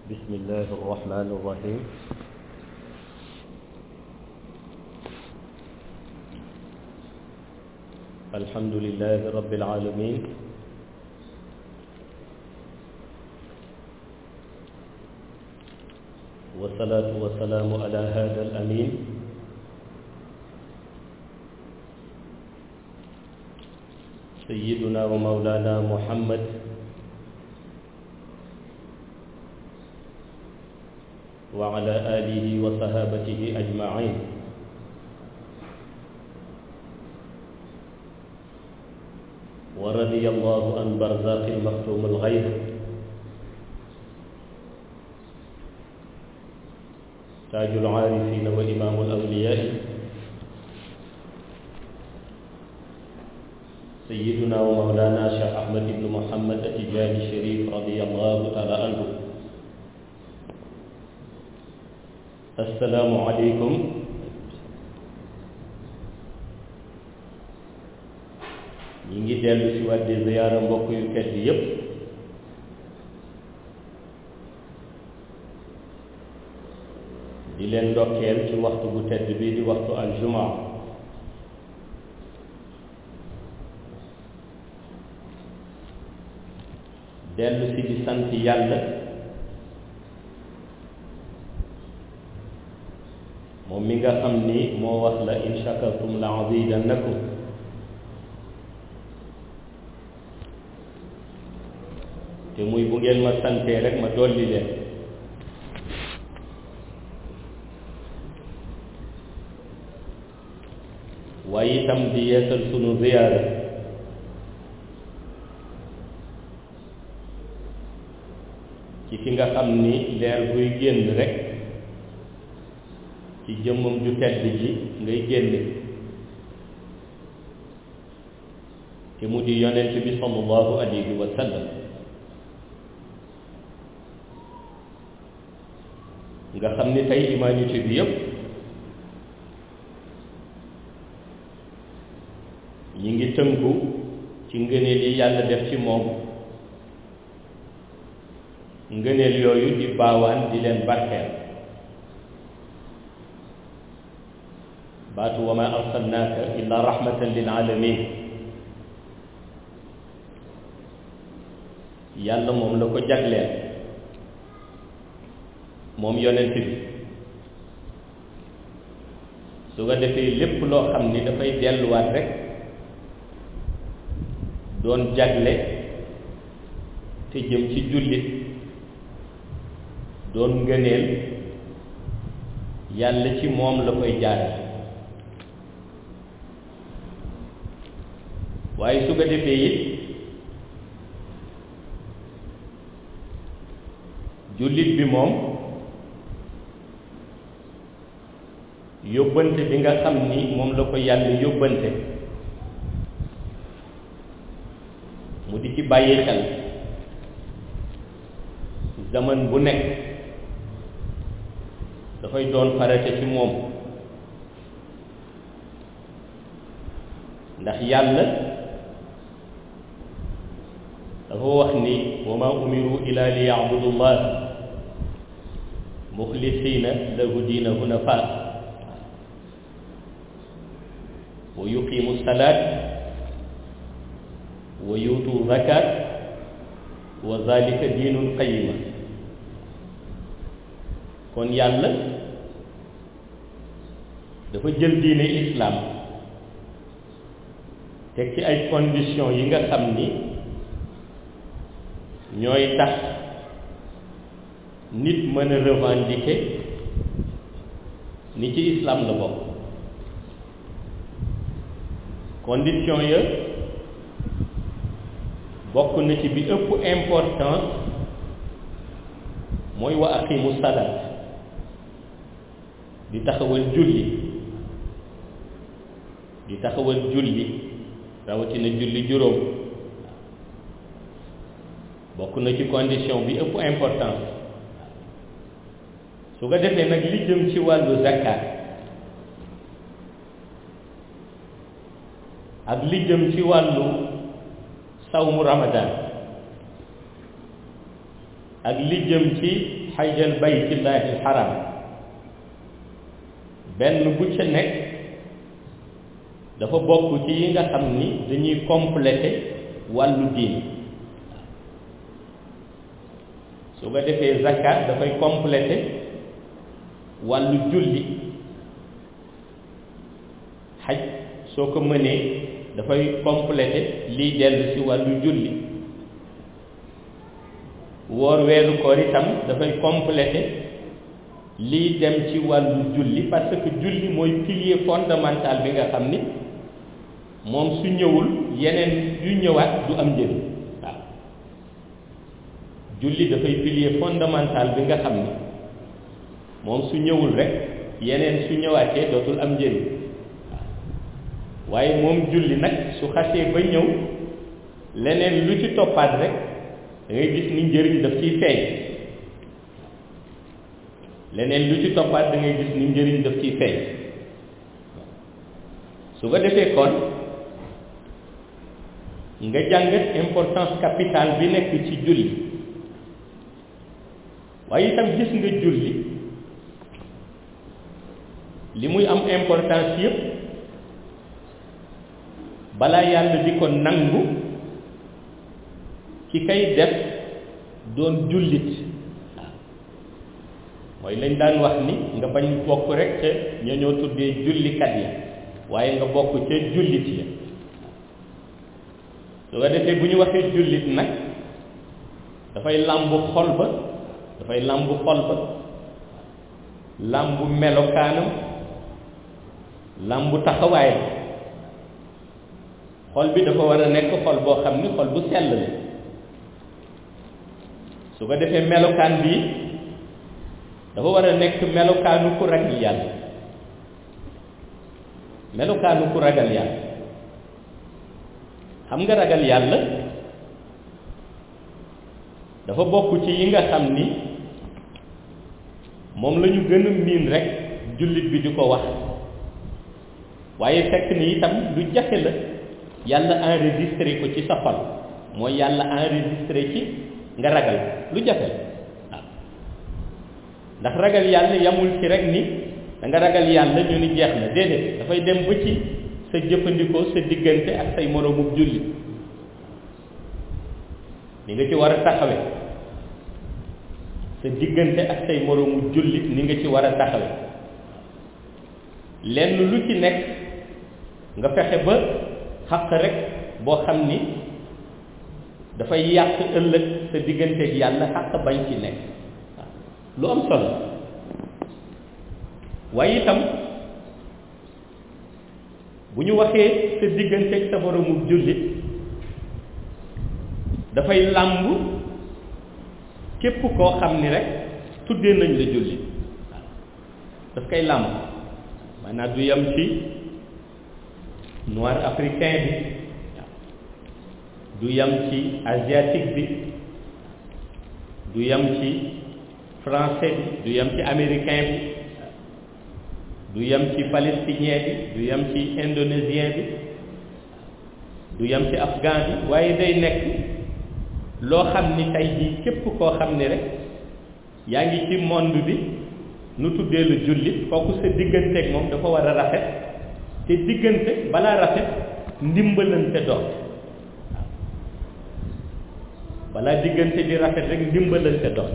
بسم الله الرحمن الرحيم الحمد لله رب العالمين والصلاة والسلام على هذا الأمين سيدنا ومولانا محمد وعلى آله وصحابته أجمعين ورضي الله عن برزاق المختوم الغيب تاج العارفين وإمام الأولياء سيدنا ومولانا شيخ أحمد بن محمد التجاني الشريف رضي الله تعالى عنه السلام عليكم ñi ngi dellu si waat di ziyaara mbokk yu tedd yépp di leen ndokkeel ci waxtu bu tedd bi di waxtu aljumaa dellu si di sant yàlla moom mi nga xam ni moo wax la in shakartum la azidannakum te muy bu ngeen ma santee rek ma dolli leen waaye itam di yeesal sunu ziyaara ci ki nga xam ni leer buy génn rek ci jëmmam ju tedd ji ngay génne te mu di yonent bi sallallahu alayhi wa sallam nga xam ni tey humanité bi yépp ñi ngi tënku ci ngëneel yi yàlla def ci moom ngëneel yooyu di baawaan di leen barkeel baatu wa ma arsalnaaka illa rahmatan lil alamin yàlla moom la ko jagleel moom yonent bi su ko defee lépp loo xam ni dafay delluwaat rek doon jagle te jëm ci jullit doon ngëneel yàlla ci moom la koy jaare waaye su ko defee it jullit bi moom yóbbante bi nga xam ni moom la ko yàlla yóbbante mu di ci bàyyi xel zaman bu nekk dafay doon farate ci moom ndax yàlla dafa wax ni wa ma umiru ila li yacbudu llah muxlisina lahu diina hunafa wa yuqimu salaat wa yuutu zakat wa zalika diinul qayima kon yàlla dafa jël diine islaam teg ci ay conditions yi nga xam ni ñooy tax nit mën a revendiquer ni ci islam la bokk condition ya bokk na ci bi ëpp importance mooy wa aqimu salaat di taxawal julli di taxawal julli rawatina julli juróom bokk na ci condition bi ëpp importance su ko defee nag li jëm ci wàllu zakat ak li jëm ci wàllu sawmu ramadan ak li jëm ci xajjal baytillahi alxaram benn bu ca nekk dafa bokk ci yi nga xam ni dañuy complété wàllu diin su ko defee zakat dafay complété wàllu julli xaj soo ko mënee dafay complété liy dellu ci wàllu julli woor weeru koor itam dafay complété lii dem ci wàllu julli parce que julli mooy pilier fondamental bi nga xam ni moom su ñëwul yeneen yu ñëwaat du am njëriñ waaw julli dafay pilier fondamental bi nga xam ni moom su ñëwul rek yeneen su ñëwaatee dootul am njëriñ waaw waaye moom julli nag su xasee ba ñëw leneen lu ci toppaat rek da ngay gis ni njëriñ daf ciy feeñ leneen lu ci toppaat da ngay gis ni njëriñ daf ciy feeñ su ko defee kon nga jàngat importance capitale bi nekk ci julli waaye itam gis nga julli li muy am importance yépp balaa yàlla di ko nangu ki kay def doon jullit waaw mooy lañ daan wax ni nga bañ bokk rek ca ña ñoo tuddee jullikat yi waaye nga bokk ca jullit ya su ko defee bu ñu waxee jullit nag dafay làmbu xol ba dafay làmbu xol ba làmbu melokaanam làmbu taxawaayam xol bi dafa war a nekk xol boo xam ni xol bu sell la su ko defee melokaan bii dafa war a nekk melokaanu ku ragal yàlla melokaanu ku ragal yàlla xam nga ragal yàlla dafa bokk ci yi nga xam ni moom la ñu gën a miin rek jullit bi di ko wax waaye fekk ni itam lu jafe la yàlla enregistré ko ci sa xol mooy yàlla enregistré ci nga ragal lu jafe waaw ndax ragal yàlla yamul ci rek ni da nga ragal yàlla ñu ni jeex na déedéet dafay dem ba ci sa jëfandikoo sa diggante ak say moroomub jullit ni nga ci war a taxawe sa diggante ak say moroomu jullit ni nga ci war a taxawe lenn lu ci nekk nga fexe ba xaq rek boo xam ni dafay yàq ëllëg sa digganteeg yàlla xaq bañ ci nekk waaw lu am solo waaye itam bu ñu waxee sa digganteeg sa moroomu jullit dafay làmb képp koo xam ni rek tuddee nañ la jullit waaw daf koy làmb maanaam du yem ci noir africain bi du yem ci asiatique bi du yem ci français bi du yem ci américain bi du yem ci palestinien bi du yem ci indonésien bi du yem ci afghan bi waaye day nekk loo xam ni tey jii képp koo xam ni rek yaa ngi ci monde bi nu tuddee lu jullit kooku sa digganteeg moom dafa war a rafet te diggante balaa rafet ndimbalante doon balaa diggante di rafet rek ndimbalante doon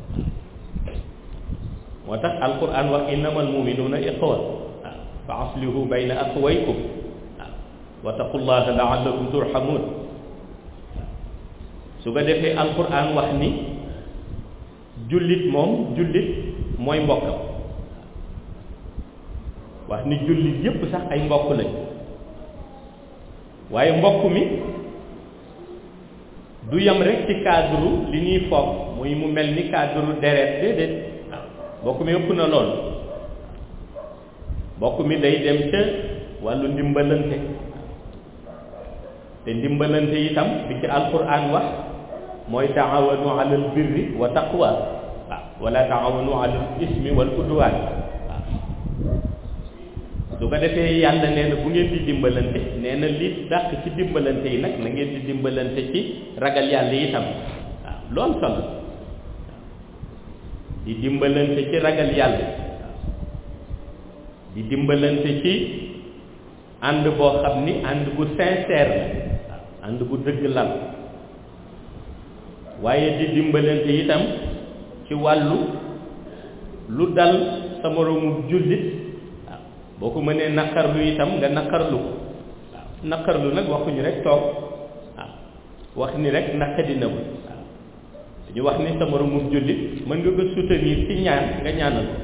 moo tax alquran wax innamal muminuuna ixwa waaw fa aslihu bayna axwaykum waaw wa taqullaha laallakum turhamun su ko defee alquran wax ni jullit moom jullit mooy mbokkam wax ni jullit yépp sax ay mbokk lañ waaye mbokk mi du yem rek ci cadre li ñuy foog muy mu mel ni cadre deret déedéet waaw mbokk mi ëpp na lool mbokk mi day dem ca wàllu ndimbalante te ndimbalante itam bi ci alquran wax mooy taawanu alal birri wa taqwa waaw wala taawanu alal ismi wal udwaan waaw su ko defee yàlla nee na bu ngeen di dimbalante nee na li dàq ci dimbalante yi nag na ngeen di dimbalante ci ragal yàlla itam waaw lu am solo di dimbalante ci ragal yàlla di dimbalante ci ànd boo xam ni ànd bu sincère la ànd bu dëgg lal waaye di dimbalante itam ci wàllu lu dal sa moroomu jullit waaw boo ko mënee naqarlu itam nga naqarlu ko waaw naqarlu nag waxuñu rek toog waaw wax ni rek naqadi na ko waaw dañu wax ni sa moroomu jullit mën nga ko soutenir ci ñaan nga ñaanal ko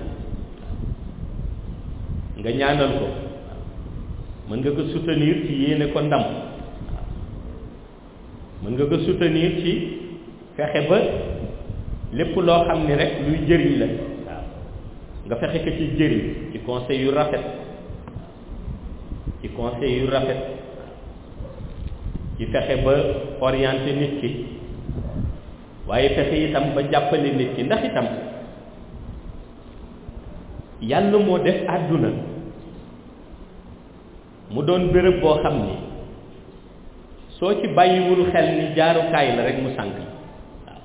nga ñaanal ko mën nga ko soutenir ci yéene ko ndam waaw mën nga ko soutenir ci fexe ba lépp loo xam ni rek luy jëriñ la waaw nga fexe ko ci jëriñ ci conseil yu rafet ci conseil yu rafet ci fexe ba orienté nit ki waaye fexe itam ba jàppale nit ki ndax itam yàlla moo def àdduna mu doon béréb boo xam ni soo ci bàyyiwul xel ni jaarukaay la rek mu sànk waaw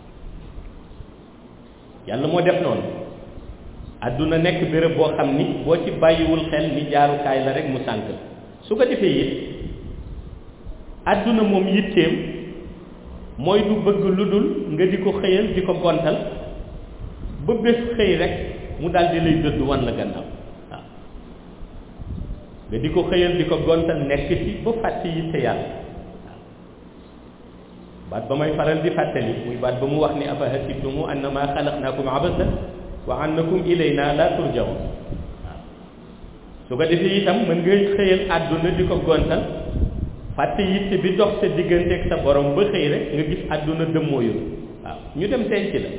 yàlla moo def noonu àdduna nekk béréb boo xam ni boo ci bàyyiwul xel ni jaarukaay la rek mu sànk su ko defee it àdduna moom yitteem mooy du bëgg lu dul nga di ko xëyal di ko gontal ba bés xëy rek mu daal di lay dëdd wan la gannaaw waaw nga di ko xëyal di ko gontal nekk ci ba fàtte yitte yàlla waaw baat ba may faral di fàttali muy baat ba mu wax ni afa hasibtumu annama xalaqnaakum abasa wa annakum ilayna la turjaun waaw su ko defee itam mën ngay xëyal àdduna di ko gontal fàtte yitte bi dox sa diggante ak sa borom ba xëy rek nga gis àdduna dëmmooyu waaw ñu dem denc la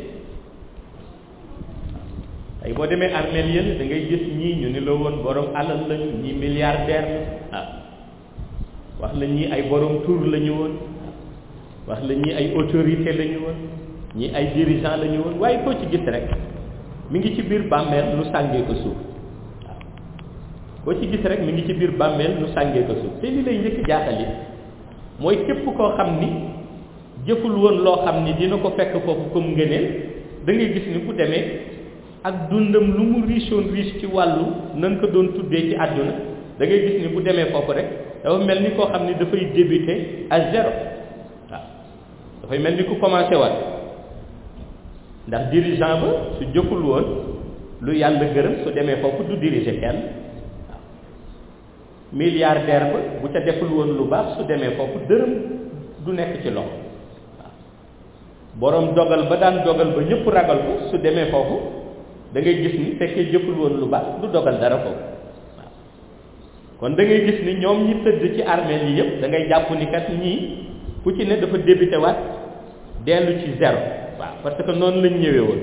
ay boo demee armeel yële da ngay gis ñii ñu ni la woon borom alal lañu ñii milliardaire la waaw wax la ñii ay borom tur la ñu woon wax la ñii ay autorité la ñu woon ñii ay dirigeant la ñu woon waaye koo ci gis rek mi ngi ci biir bàmmeel nu sàngee ko suuf waaw koo ci gis rek mi ngi ci biir bàmmeel nu sàngee ko suuf te li lay njëkk jaaxal it mooy képp koo xam ni jëful woon loo xam ni dina ko fekk foofu comme ngëneel da ngay gis ni bu demee ak dundam lu mu riche woon riche ci wàllu nan ko doon tuddee ci àdduna da ngay gis ni bu demee foofu rek dafa mel ni koo xam ni dafay débuter à zéro waaw dafay mel ni ku commencé waat ndax dirigeant ba su jëful woon lu yàlla gërëm su demee foofu du diriger kenn waaw milliardaire ba bu ca deful woon lu baax su demee foofu dërëm du nekk ci loxo waaw boroom dogal ba daan dogal ba ñëpp ragal ko su demee foofu da ngay gis ni fekkee jëful woon lu baax du dogal dara foofu waaw kon da ngay gis ni ñoom ñi tëdd ci armée yi yëpp da ngay jàpp ni kat ñii ku ci ne dafa débuté waat dellu ci zéro waaw parce que noonu lañ ñëwee woon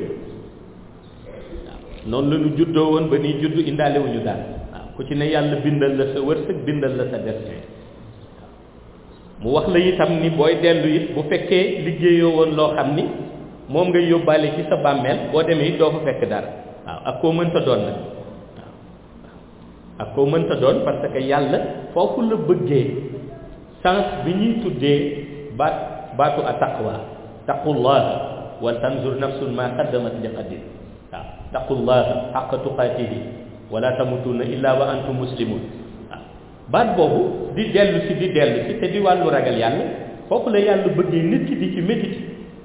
waaw noonu la ñu juddoo woon ba nii juddu indaale wuñu daal waaw ku ci ne yàlla bindal la sa wërsëg bindal la sa destin mu wax la itam ni booy dellu it bu fekkee liggéeyoo woon loo xam ni moom ngay yóbbaale ci sa bàmmeel boo demee it doo fa fekk dara waaw ak koo mënta doon nag waaw ak koo mënta doon parce que yàlla foofu la bëggee sens bi ñuy tuddee baat baatu a taqwa taqullaha wal tanzur nafsun ma qaddamat li qadin waaw taqullaha xaqa tuqaatihi wala tamutunna illa wa antum muslimun waaw baat boobu di dellu si di dellu si te di wàllu ragal yàlla foofu la yàlla bëggee nit ki di ci méditer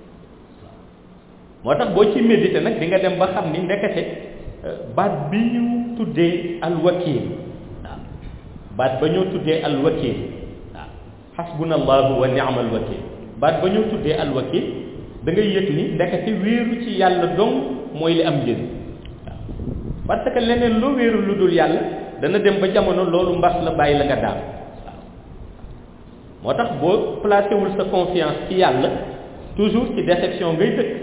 moo tax boo ci méditer nag di nga dem ba xam ni ndekete baat bi ñu tuddee alwakil waaw baat ba ñoo tuddee alwakil waaw xasbuna allahu wa ni'mal wakil baat ba ñoo tuddee alwakil da ngay yëg ni ndekete wéeru ci yàlla dong mooy li am njëriñ waaw parce que leneen loo wéeru lu dul yàlla dana dem ba jamono loolu mbas la bàyyi la nga daal waaw moo tax boo placé wul sa confiance ci yàlla toujours ci déception ngay dëkk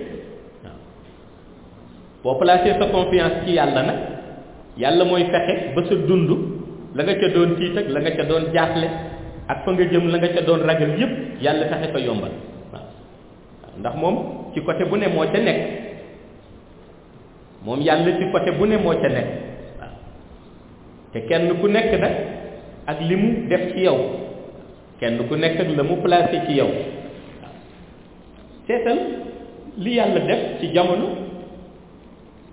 waaw boo placé sa confiance ci yàlla nag yàlla mooy fexe ba sa dund la nga ca doon tiit ak la nga ca doon jaaxle ak fa nga jëm la nga ca doon ragal yépp yàlla fexe ko yombal waaw ndax moom ci côté bu ne moo ca nekk moom yàlla ci côté bu ne moo ca nekk waaw te kenn ku nekk nag ak li mu def ci yow kenn ku nekk ak la mu placé ci yow waaw seetal li yàlla def ci jamono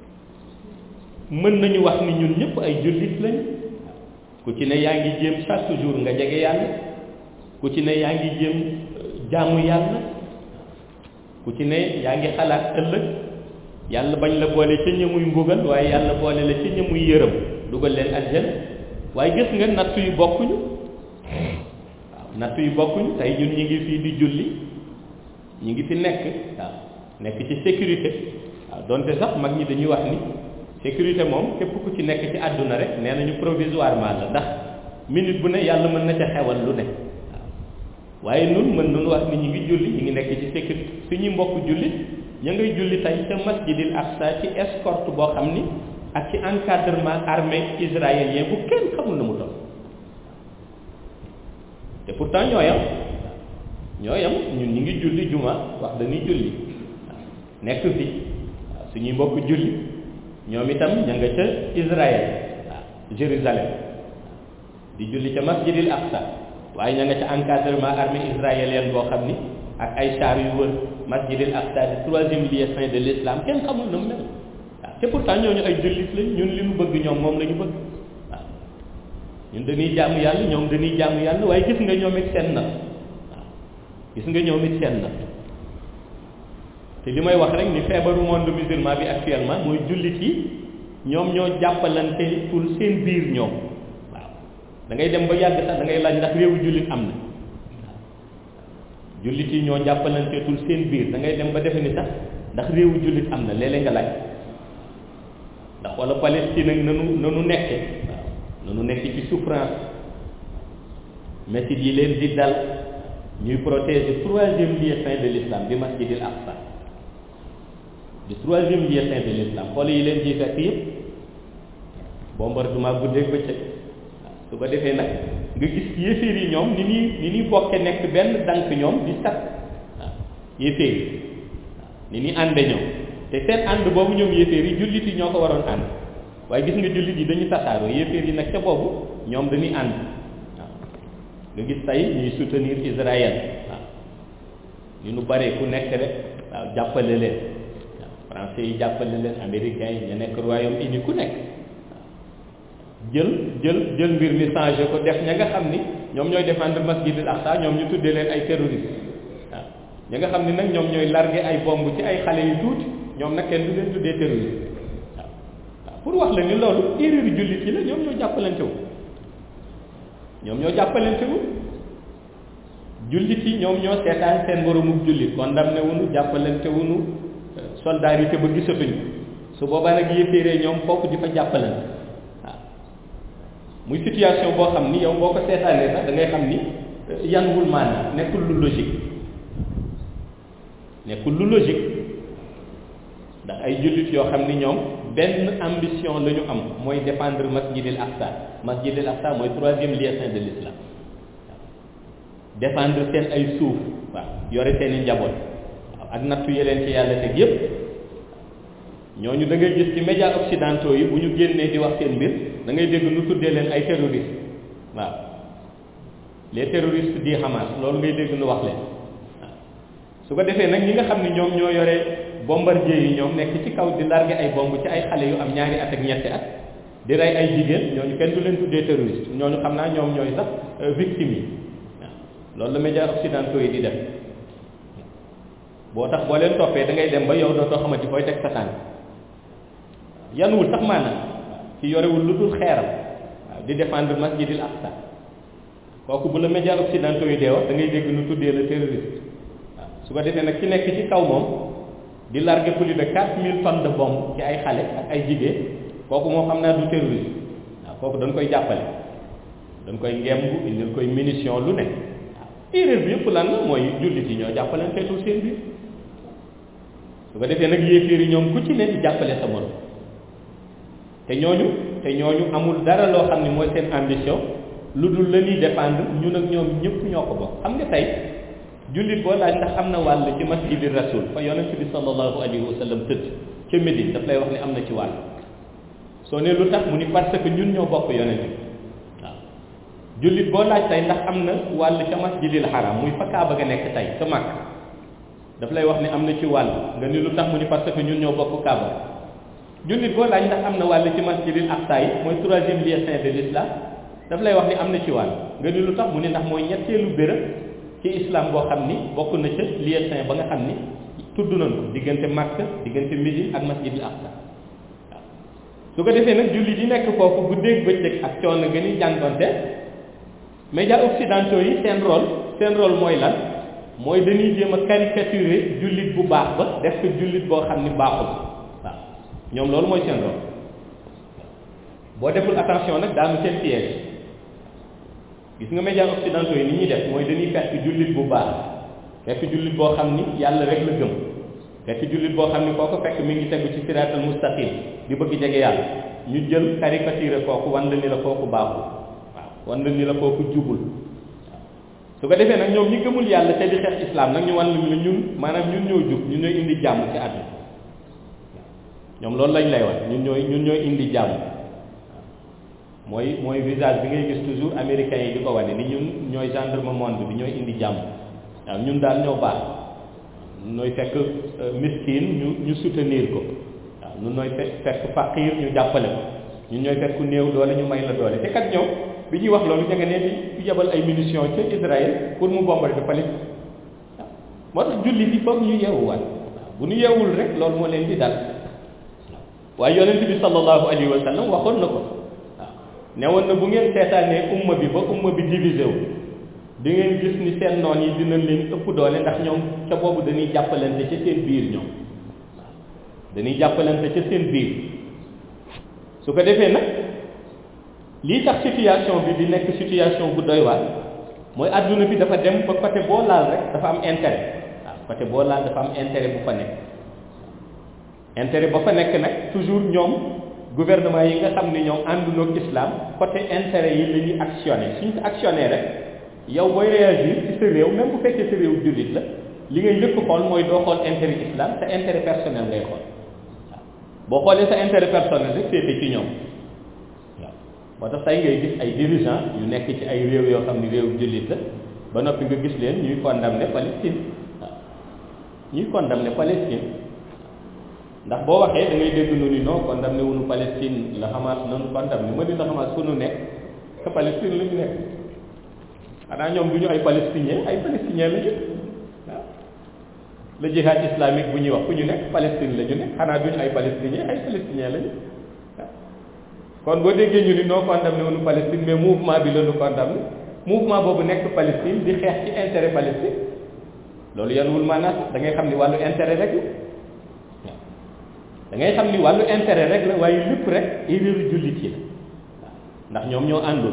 mën nañu wax ni ñun ñëpp ay jullit lañ ku ci ne yaa ngi jéem chaque jour nga jege yàlla ku ci ne yaa ngi jéem jaamu yàlla ku ci ne yaa ngi xalaat ëllëg yàlla bañ la boole ca ñamuy mbugal waaye yàlla boole la ca ñamuy yërëm dugal leen aljana waaye gis nga nattu yu bokkuñu waaw nattu yu bokkuñu tey ñun ñi ngi fii di julli ñi ngi fi nekk waaw nekk ci sécurité waaw donte sax mag ñi dañuy wax ni sécurité moom képp ku ci nekk ci àdduna rek nee nañu provisoirement la ndax minute bu ne yàlla mën na ca xewal lu ne waaw waaye nun mën nañu wax ni ñu ngi julli ñu ngi nekk ci sécurité suñuy mbokk julli ña ngay julli tey ca masjidil aqsa ci escorte boo xam ni ak ci encadrement armée israélien bu kenn xamul na mu toll te pourtant ñoo yam ñoo yam ñun ñu ngi julli juma wax dañuy julli waaw nekk fi waaw suñuy mbokk julli ñoom itam ña nga ca Israël waaw Jérusalem di julli ca masjidil aqsa waaye ña nga ca encadrement armée israélienne boo xam ni ak ay char yu wër masjidil aqsa di troisième lieu saint de l'islam kenn xamul na mu mel waaw te pourtant ñooñu ay jullit lañ ñun li ñu bëgg ñoom moom la ñu bëgg waaw ñun dañuy jaamu yàlla ñoom dañuy jaamu yàlla waaye gis nga ñoom it seen na waaw gis nga ñoom it seen na te li may wax rek ni feebaru monde musulman bi actuellement mooy jullit yi ñoom ñoo jàppalante pour seen biir ñoom waaw da ngay dem ba yàgg sax da ngay laaj ndax réewu jullit am na waaw jullit yi ñoo jàppalante pour seen biir da ngay dem ba defe ni sax ndax réewu jullit am na léeg-léeg nga laaj ndax wala Palestine ak nanu nanu nekke waaw nanu nekk ci souffrance métit yi leen di dal ñuy protéger troisième lieu saint de l'islam di masjidil aqsa di troisième lieu saint de l'islam xool yi leen ciy fekk yëpp bombardement guddeeg bëccëg waaw su ko defee nag nga gis yéeféer yi ñoom ni ñuy ni ñuy bokke nekk benn dank ñoom di sat waaw yéeféer yi waaw ni ñuy ànde ñoom te seen ànd boobu ñoom yéeféer yi jullit yi ñoo ko waroon ànd waaye gis nga jullit yi dañu tasaaroo yéeféer yi nag ca boobu ñoom dañuy ànd waaw nga gis tey ñuy soutenir Israël waaw ñu nu bare ku nekk rek waaw jàppale leen waaw français yi jàppale leen américains yi ñu nekk Royaume-Uni ku nekk waaw jël jël jël mbir mi changé ko def ña nga xam ni ñoom ñooy défendre masjidil aqsa ñoom ñu tuddee leen ay terroristes waaw ña nga xam ni nag ñoom ñooy largué ay bomb ci ay xale yu tuuti ñoom nag kenn du leen tuddee terroriste waaw waaw pour wax la ni loolu erreur jullit yi la ñoom ñoo jàppalante wu ñoom ñoo jàppalante wu jullit yi ñoom ñoo seetaan seen moromub jullit condamné wuñu jàppalante wuñu solidarité ba gisatuñu su boobaa nag yéeféeree ñoom foofu di fa jàppalante waaw muy situation boo xam ni yow boo ko seetaanee sax da ngay xam ni yanwul maanaam nekkul lu logique nekkul lu logique ndax ay jullit yoo xam ni ñoom benn ambition la ñu am mooy défendre masjidil aqsa masjidil aqsa mooy troisième lieu saint de l'islam défendre seen ay suuf waaw yore seen i njaboot waaw ak nattu yeleen ci yàlla teg yépp ñooñu da ngay gis ci médias occidentaux yi bu ñu génnee di wax seen mbir da ngay dégg nu tuddee leen ay terroristes waaw les terroristes di Hamas loolu ngay dégg nu wax leen waaw su ko defee nag ñi nga xam ne ñoom ñoo yore bombardier yi ñoom nekk ci kaw di largué ay bomb ci ay xale yu am ñaari at ak ñetti at di rey ay jigéen ñooñu kenn du leen tuddee terroriste ñooñu xam naa ñoom ñooy sax victimes yi loolu la médias occidentaux yi di def boo tax boo leen toppee da ngay dem ba yow dootoo xamante fooy teg sa tànk yanuwul sax maanaam ci yorewul lu dul xeeram waaw di défendre masjidil aqsa kooku bu la médias occidentaux yi dee wax da ngay dégg nu tuddee la terroriste waaw su ko defee nag ki nekk ci kaw moom di larguer plus de quatre mille tonnes de bombe ci ay xale ak ay jigéen kooku moom xam naa du terroriste waaw kooku dañ koy jàppale dañ koy ngemb indil koy munition lu ne erreur bi yëpp lan la mooy jullit yi ñoo jàppalanteetul seen biir su ko defee nag yéeféer yi ñoom ku ci ne di jàppale sa morom te ñooñu te ñooñu amul dara loo xam ne mooy seen ambition lu dul la ñuy défendre ñun ak ñoom ñëpp ñoo ko bokk xam nga tey jullit boo laaj ndax am na wàll ci masjidi rasul fa yonent bi sallallahu alayhi wa sallam tëdd ca Médine daf lay wax ne am na ci wàll soo ne lu tax mu ni parce que ñun ñoo bokk yonent bi waaw jullit boo laaj tey ndax am na wàll ca masjidil haram muy fa Kaaba ga nekk tey ca Makka daf lay wax ne am na ci wàll nga ni lu tax mu ni parce que ñun ñoo bokk Kaaba jullit boo laaj ndax am na wàll ci masjidil aqsa yi mooy troisième lieu saint de l'islam daf lay wax ni am na ci wàll nga ni lu tax mu ni ndax mooy ñetteelu béréb ci islam boo xam ni bokk na ca lieu saint ba nga xam ni tudd nañ ko diggante Makka diggante Médine ak masjidil aqsa waaw su ko defee nag jullit yi nekk foofu guddeeg bëccëg ak coono gën a jàngonte médias occidentaux yi seen rôle seen rôle mooy lan mooy dañuy jéem a caricaturer jullit bu baax ba def ko jullit boo xam ni baaxul waaw ñoom loolu mooy seen rôle boo deful attention nag daanu seen piège gis nga médias occidentaux yi ni ñuy def mooy dañuy fekk jullit bu baax fekk jullit boo xam ni yàlla rek la gëm fekk jullit boo xam ni koo ko fekk mi ngi tegu ci siraatal mustaqim di bëgg jege yàlla ñu jël caricature kooku wan la ni la kooku baaxul waaw wan la ni la kooku jubul su ko defee nag ñoom ñi gëmul yàlla te di xeex islam nag ñu wan la ni ñun maanaam ñun ñoo jub ñun ñooy indi jàmm ci àdduna ñoom loolu lañ lay wax ñun ñooy ñun ñooy indi jàmm mooy mooy visage bi ngay gis toujours américains yi di ko wane ni ñun ñooy gendarme monde bi ñooy indi jàmm waaw ñun daal ñoo baax nooy fekk miskin ñu ñu soutenir ko waaw ñun nooy fekk fekk faqir ñu jàppale ko ñun ñooy fekk ku néew doole ñu may la doole te kat ñoom bi ñuy wax loolu ña nga ne di yebal ay munitions ca Israël pour mu bombarder Palestine waaw moo tax julli bi foog ñu yeewuwaat waaw bu ñu yeewul rek loolu moo leen di dal waaye yonent bi sallallahu alayhi wa sallam waxoon na ko waaw ne woon na bu ngeen seetaanee umma bi ba umma bi divisé wu di ngeen gis ni seen noon yi dinañ leen ëpp doole ndax ñoom ca boobu dañuy jàppalante ca seen biir ñoom waaw dañuy jàppalante ca seen biir su ko defee nag lii tax situation bi di nekk situation bu doy waar mooy adduna bi dafa dem ba côté boo laal rek dafa am intérêt waaw côté boo laal dafa am intérêt bu fa nekk intérêt ba fa nekk nag toujours ñoom gouvernement yi nga xam ne ñoom àndunoog islam côté intérêt yi la ñuy actionné suñ ko actionné rek yow booy réagir ci sa réew même bu fekkee sa réew jullit la li ngay njëkk xool mooy doo xool intérêt islam sa intérêt personnel ngay xool waaw boo xoolee sa intérêt personnel rek féete ci ñoom waaw moo tax tey ngay gis ay dirigeants yu nekk ci ay réew yoo xam ne réew jullit la ba noppi nga gis leen ñuy condamner Palestine waaw ñuy condamner Palestine ndax boo waxee da ngay dégg nu ni non condamné wuñu Palestine la Hamas nanu condamné ma ni la Hamas fu nu nekk te Palestine la ñu nekk xanaa ñoom du ñu ay palestiniens ay palestiniens la ñu waaw le jihad islamique bu ñuy wax fu ñu nekk Palestine la ñu nekk xanaa du ñu ay palestiniens ay palestiniens la ñu waaw kon boo déggee ñu ni non condamné wuñu Palestine mais mouvement bi la ñu condamné mouvement boobu nekk Palestine di xeex ci intérêt Palestine loolu yan wul maanaam da ngay xam ni wàllu intérêt rek la da ngay xam ni wàllu intérêt rek la waaye lépp rek erreur jullit yi la ndax ñoom ñoo àndul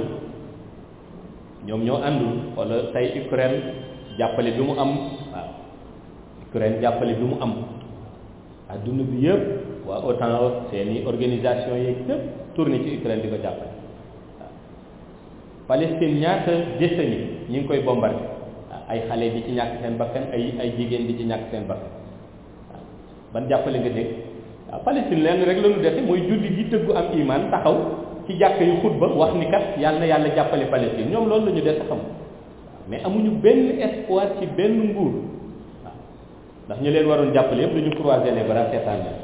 ñoom ñoo àndul wala tey Ukraine jàppale bi mu am waaw Ukraine jàppale bi mu am adduna bi yëpp waa OTAN seeni organisation yeeg yëpp tourné ci Ukraine di ko jàppale waaw Palestine ñaata décennie ñi ngi koy bombardé ay xale di ci ñàkk seen bakkan ay ay jigéen di ci ñàkk seen bakkan waaw ban jàppale nga dégg waaw Palestine lenn rek la ñu defe mooy julli gi tëggu am iman taxaw ci jàkk yu xutba wax ni kat yàlla na yàlla jàppale Palestine ñoom loolu la ñu dese xam mais amuñu benn espoir ci benn nguur waaw ndax ñu leen waroon jàppale yëpp dañu croiser les bras seetaan la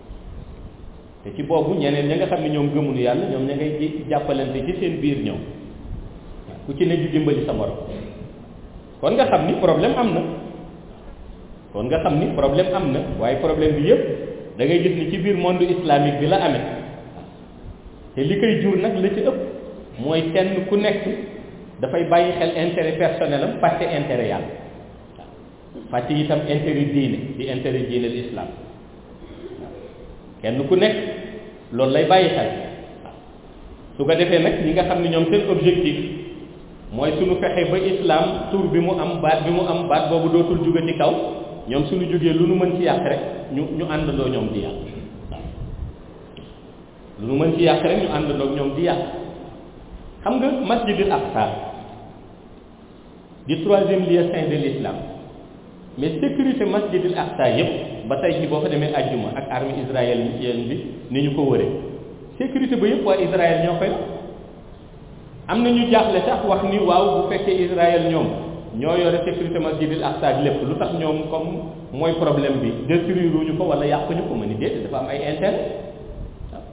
te ci boobu ñeneen ña nga xam ne ñoom gëmuñu yàlla ñoom ña ngay ji jàppalante ci seen biir ñoom ku ci ne di dimbali sa morom kon nga xam ni problème am na kon nga xam ni problème am na waaye problème bi yëpp da ngay gis ni ci biir monde islamique bi la amee te li koy jur nag la ci ëpp mooy kenn ku nekk dafay bàyyi xel intérêt personnel am fàtte intérêt yàlla waaw fàtte itam intérêt diine di intérêt diine l'islam kenn ku nekk loolu lay bàyyi xel waaw su ko defee nag ñi nga xam ne ñoom seen objectif mooy suñu fexe ba islam tur bi mu am baat bi mu am baat boobu dootul jóge ci kaw ñoom suñu jógee lu nu mën ci yàq rek ñu ñu àndandoo ñoom di yàq waaw lu nu mën ci yàq rek ñu àndandoo ñoom di yàq xam nga masjidul aqsa di troisième lieu saint de l'islam mais sécurité masjidul aqsa yépp ba tey ji boo fa demee ajjuma ak armée israélienne bi ni ñu ko wëree sécurité ba yépp waa Israël ñoo koy am na ñu jaaxle sax wax ni waaw bu fekkee Israël ñoom ñoo yore sécurité masjidil aqsa bi lépp lu tax ñoom comme mooy problème bi détruire wuñu ko wala yàquñu ko ma ni déet dafa am ay intérêt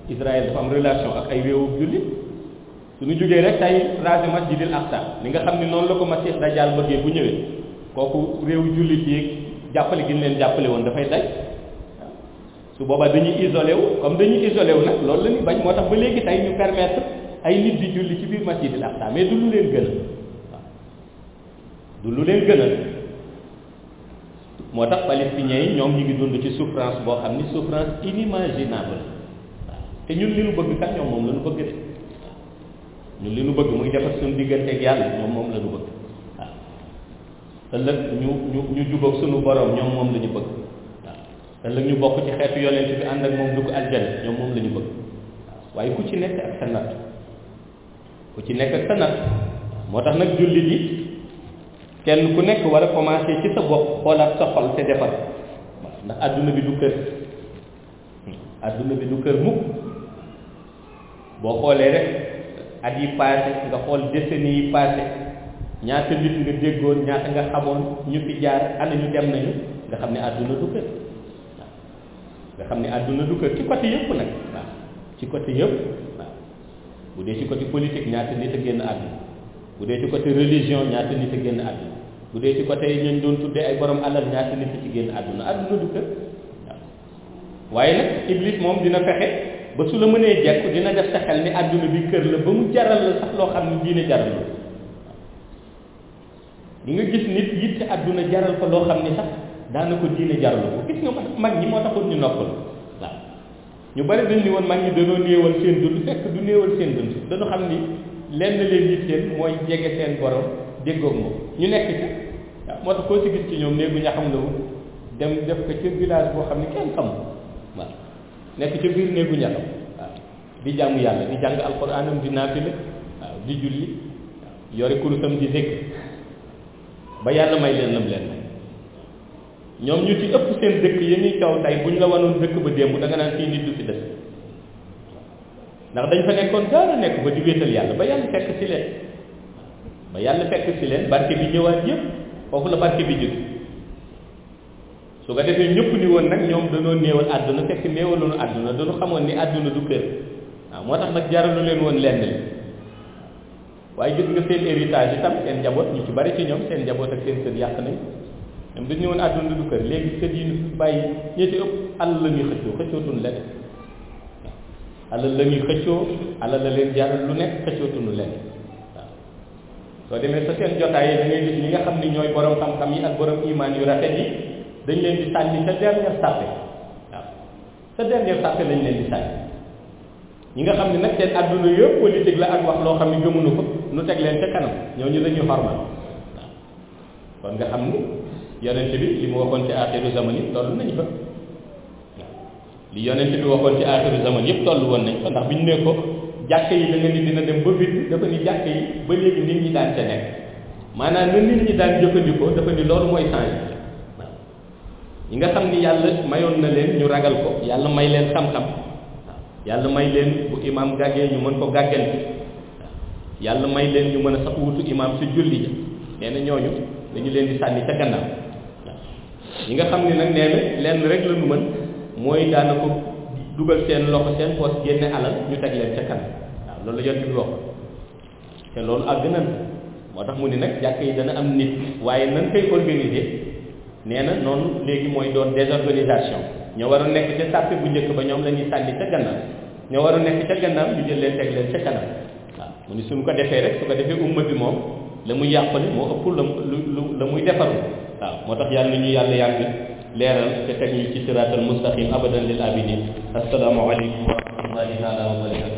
Israël dafa am relation ak ay réewu jullit suñu jógee rek tey raser masjidil aqsa li nga xam ne noonu la ko Masih Dajjal bëggee bu ñëwee kooku réewu jullit yi jàppale gi ñu leen jàppale woon dafay daj su boobaa dañuy isolé wu comme dañuy isolé wu nag loolu la ñu bañ moo tax ba léegi tey ñu permettre ay nit di julli ci biir masjidil aqsa mais du lu leen gënal waaw du lu leen gënal moo tax palestiniens yi ñoom ñu ngi dund ci souffrance boo xam ni souffrance inimaginable waaw te ñun li nu bëgg kat ñoom moom la ñu bëgg de ñun li nu bëgg muy defar suñu diggante ak yàlla ñoom moom la ñu bëgg waaw ëllëg ñu ñu ñu jubóog suñu borom ñoom moom la ñu bëgg waaw ëllëg ñu bokk ci xeetu yonent bi ànd ak moom dugg aljana ñoom moom la ñu bëgg waaw waaye ku ci nekk ak sa natt ku ci nekk ak sa natt moo tax nag jullit yi kenn ku nekk war a commencer ci sa bopp xoolaat sa xol te defar waaw ndax àdduna bi du kër àdduna bi du kër mukk boo xoolee rek at yi passé nga xool décennies yi passé ñaata nit nga déggoon ñaata nga xamoon ñu fi jaar ana ñu dem nañu nga xam ne àdduna du kër waaw nga xam ne àdduna du kër ci côté yëpp nag waaw ci côté yëpp waaw bu dee ci côté politique ñaata nit a génn àdduna bu dee ci côté religion ñaata nit a génn àdduna bu dee ci côté ñañ doon tuddee ay borom alal ñaata nit a ci génn àdduna àdduna du kër waaw waaye nag iblis moom dina fexe ba su la mënee jekk dina def sa xel ni àdduna bi kër la ba mu jaral la sax loo xam ne diine jaral la di nga gis nit yitte àdduna jaral ko loo xam ni sax daana ko diine jaral ko gis nga mag ñi moo taxoon ñu noppal waaw ñu bari dañ ni woon mag ñi dañoo néewal seen dund fekk du néewal seen dund dañu xam ni lenn leen yitteel mooy jege seen borom déggoog moom ñu nekk ci waaw moo tax koo ci gis ci ñoom néegu ña xam la wu dem def ko ci village boo xam ne kenn xamul waaw nekk ci biir néegu ñaxam waaw di jaamu yàlla di jàng alxuraanam di naafila waaw di julli waaw yore kurusam di zikr ba yàlla may leen lam leen may ñoom ñu ci ëpp seen dëkk yi ñuy kaw tey bu ñu la wanoon dëkk ba démb da nga naan fii nit du fi des ndax dañ fa nekkoon daara nekk ba di wéetal yàlla ba yàlla fekk si leen ba yàlla fekk si leen barke bi ñëwaat yëpp foofu la barke bi jóg su ko defee ñëpp ni woon nag ñoom dañoo néewal àdduna fekk néewaloonu àdduna dañu xamoon ni àdduna du kër waaw moo tax nag jaralu leen woon lenn li waaye gis nga seen héritage itam seen njaboot ñu ci bari ci ñoom seen njaboot ak seen kër yàq nañ ñoom dañu ñëwoon àdduna du kër léegi kër yi ñu fi bàyyi ñi ci ëpp alal la ñuy xëccoo xëccootuñu leneen alal la ñuy xëccoo alal la leen jaral lu nekk xëccootuñu leneen waaw soo demee sa seen jotaay yi da ngay gis ñi nga xam ni ñooy borom xam-xam yi ak borom imaan yu rafet yi dañ leen di sànni sa dernière sàppe waaw sa dernière sàppe lañ leen di sànni ñi nga xam ne nag seen àdduna yëpp politique la ak wax loo xam ne gëmuñu ko nu teg leen ca kanam ñooñu dañuy xormal waaw kon nga xam ni yonent bi li mu waxoon ci aaxiru zaman yi toll nañ fa waaw li yonent bi waxoon ci aaxiru zaman yëpp toll woon nañ fa ndax bi ñu ne ko jàkk yi da nga ni dina dem ba vide dafa ni jàkk yi ba léegi nit ñi daan ca nekk maanaam na nit ñi daan jëfandikoo dafa ni loolu mooy changé waaw ñi nga xam ni yàlla mayoon na leen ñu ragal ko yàlla may leen xam-xam waaw yàlla may leen bu imaam gàggee ñu mën ko gàgganti waaw yàlla may leen ñu mën a sax wutu imaam si julli ja nee na ñooñu dañu leen di sànni ca gannaaw waaw ñi nga xam ni nag nee na lenn rek la ñu mën mooy daana ko dugal seen loxo seen poos génne alal ñu teg leen ca kanam waaw loolu la yonent bi wax te loolu àgg nan moo tax mu ni nag jàkk yi dana am nit waaye nan koy organiser nee na noonu léegi mooy doon désorganisation ñoo war a nekk ca sàppe bu njëkk ba ñoom la ñuy sànni ca gannaaw ñoo war a nekk ca gannaaw ñu jël leen teg leen ca kanam waaw mu ni suñ ko defee rek su ko defee umma bi moom la muy yàqule moo ëpp la lu la muy defaru waaw moo tax yàlla na ñu yàlla yàgg leeral te teg ñu ci siraatal mustaqim abadan lil abidin assalaamu aleykum wa rahmatullahi taala wa barakatu